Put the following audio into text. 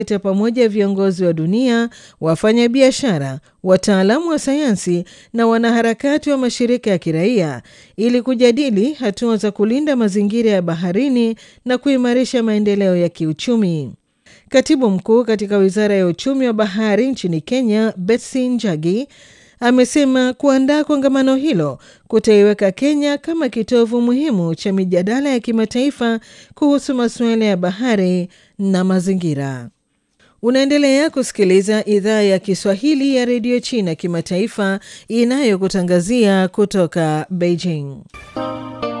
ta pamoja viongozi wa dunia, wafanyabiashara, wataalamu wa sayansi na wanaharakati wa mashirika ya kiraia ili kujadili hatua za kulinda mazingira ya baharini na kuimarisha maendeleo ya kiuchumi. Katibu mkuu katika wizara ya uchumi wa bahari nchini Kenya, Betsy Njagi, amesema kuandaa kongamano hilo kutaiweka Kenya kama kitovu muhimu cha mijadala ya kimataifa kuhusu masuala ya bahari na mazingira. Unaendelea kusikiliza idhaa ya Kiswahili ya redio China kimataifa inayokutangazia kutoka Beijing.